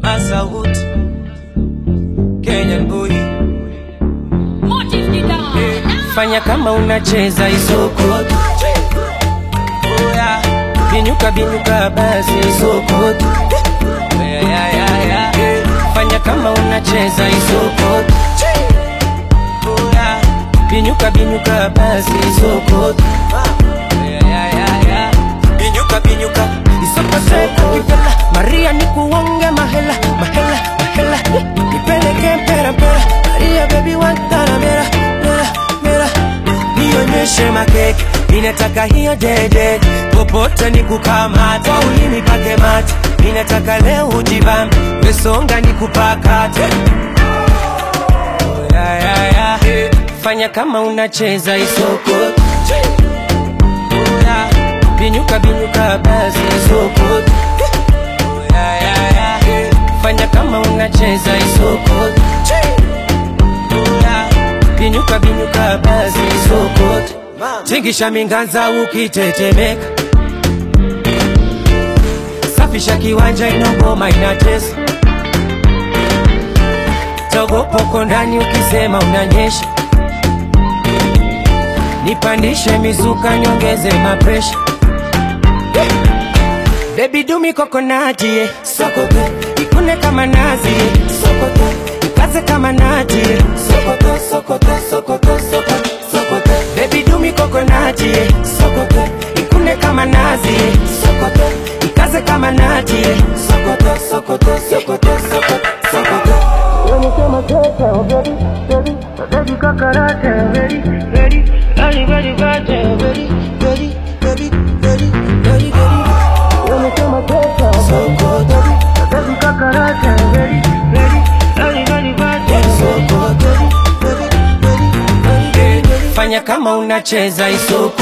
Masaut Kenyan boy Fanya kama unacheza isoko Oya Binyuka binyuka basi isoko Oya ya ya ya Fanya kama unacheza isoko Oya Binyuka binyuka basi isoko Oya ya ya ya Binyuka binyuka isoko soko Maria nikuonge mahela mahela mahela Nipeleke mpera mpera Maria baby wantana mera mera mera Nionyeshe makeke Ninataka hiyo dede Popote nikukamata Kwa ulimi pake mate Ninataka leo ujibambe Mesonga nikupakate Oh, ya, ya, ya. Fanya kama unacheza isoko Oh, ya. Binyuka binyuka basi isoko Oh, ya, ya, ya. Fanya kama unacheza isoko Oh, ya. Binyuka binyuka basi isoko Tingisha minganza ukitetemeka Safisha kiwanja inogoma inatesa Togopoko ndani ukisema unanyesha Nipandishe mizuka nyongeze mapresha Baby dumi kokonati yeah. Sokoto ikune kama nazi yeah. Sokoto ikaze kama nati yeah. Sokoto sokoto sokoto sokoto sokoto Baby dumi kokonati yeah. Sokoto ikune kama nazi yeah. Sokoto ikaze kama nati yeah. Sokoto sokoto sokoto sokoto sokoto Wanasema kete oh baby baby baby kokonati ready ready ready ready ready ready ready ready ready ready ready Wanasema kete oh sokoto baby kokonati ready ready ready ready ready sokoto ready ready ready ready Fanya kama unacheza isoko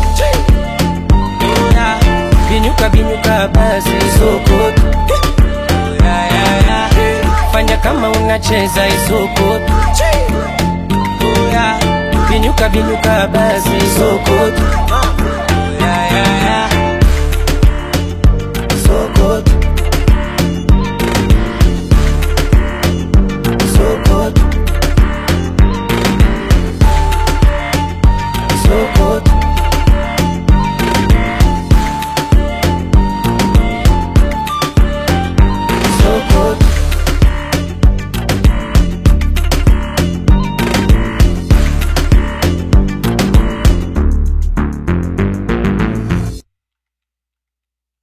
Oya, Binyuka binyuka basi isoko Oya, ya, ya. Fanya kama unacheza isoko Oya, Binyuka binyuka basi isoko